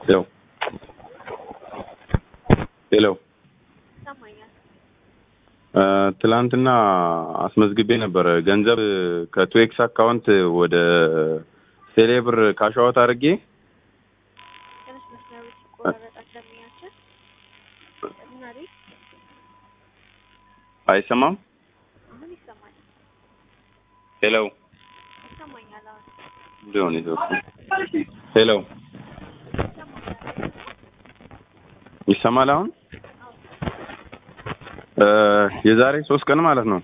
ሄሎ ሄሎ ይሰማኛል። እ ትላንትና አስመዝግቤ ነበር ገንዘብ ከቱኤክስ አካውንት ወደ ቴሌብር ካሻወት አድርጌ ትንሽ መስመሩ ሲቆራረጥ አሰሚያችን ምን አለኝ? አይሰማም። አሁን ይሰማል። ሄሎ ይሰማኛል። አሁን ሊሆን ይዘው ሄሎ ይሰማል አሁን እ የዛሬ ሶስት ቀን ማለት ነው።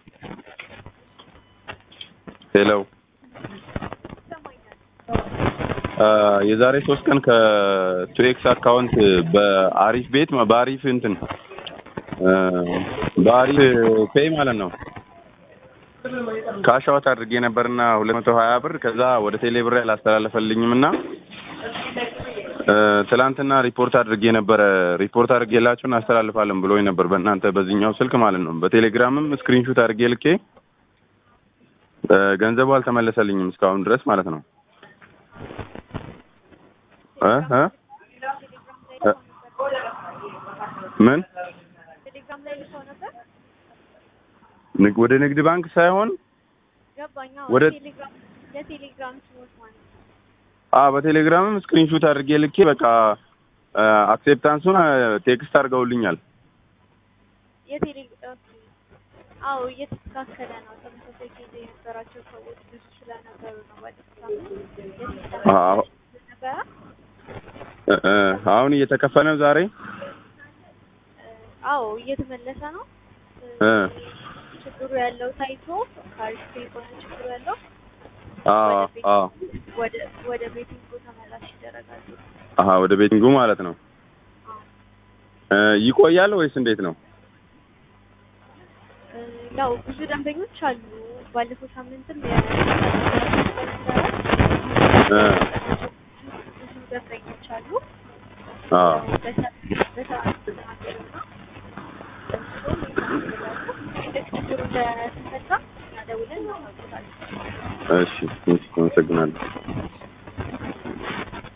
ሄሎ ይሰማኛል። እ የዛሬ ሶስት ቀን ከቱኤክስ አካውንት በአሪፍ ቤት በአሪፍ እንትን እ በአሪፍ ፔይ ማለት ነው ካሻወት አድርጌ ነበርና ሁለት መቶ ሀያ ብር ከዛ ወደ ቴሌ ብር አላስተላለፈልኝም እና እ ትላንትና ሪፖርት አድርጌ ነበረ ሪፖርት አድርጌላችሁ እናስተላልፋለን ብሎኝ ነበር በእናንተ በዚህኛው ስልክ ማለት ነው በቴሌግራምም ስክሪንሹት አድርጌ ልኬ እ ገንዘቡ አልተመለሰልኝም እስካሁን ድረስ ማለት ነው እ እ እ ምን ቴሌግራም ላይ ልሰው ነበር። ንግ- ወደ ንግድ ባንክ ሳይሆን ገባኛ። ወደ- ቴሌግራም የቴሌግራም ስሞች ማለት ነው። አ በቴሌግራምም ስክሪንሹት አድርጌ ልኬ በቃ እ አክሴፕታንሱን እ ቴክስት አድርገውልኛል የቴሌ ኦኬ። አዎ እየተስተካከለ ነው። ተመሳሳይ ጊዜ የነበራቸው ሰዎች ብዙ ስለነበሩ ነው። ባለፈው ሳምንት አዎ። የሲስተም ነበረ። እ እ አሁን እየተከፈለ ነው ዛሬ አዎ እየተመለሰ ነው። እ ችግሩ ያለው ታይቶ ካሪፍ የሆነ ችግሩ ያለው አዎ አዎ ወደ ወደ ቤቲንጉ ተመላሽ ይደረጋሉ። አሀ ወደ ቤቲንጉ ማለት ነው አዎ እ ይቆያል ወይስ እንዴት ነው እ ያው ብዙ ደንበኞች አሉ። ባለፈው ሳምንትም የ እ ብዙ ደንበኞች አሉ። አዎ በሰዓት ተናገሩና ልክ ችግሩ እንደተፈታ እኛ ደውለን እናሳውቃለን። እሺ እሺ አመሰግናለሁ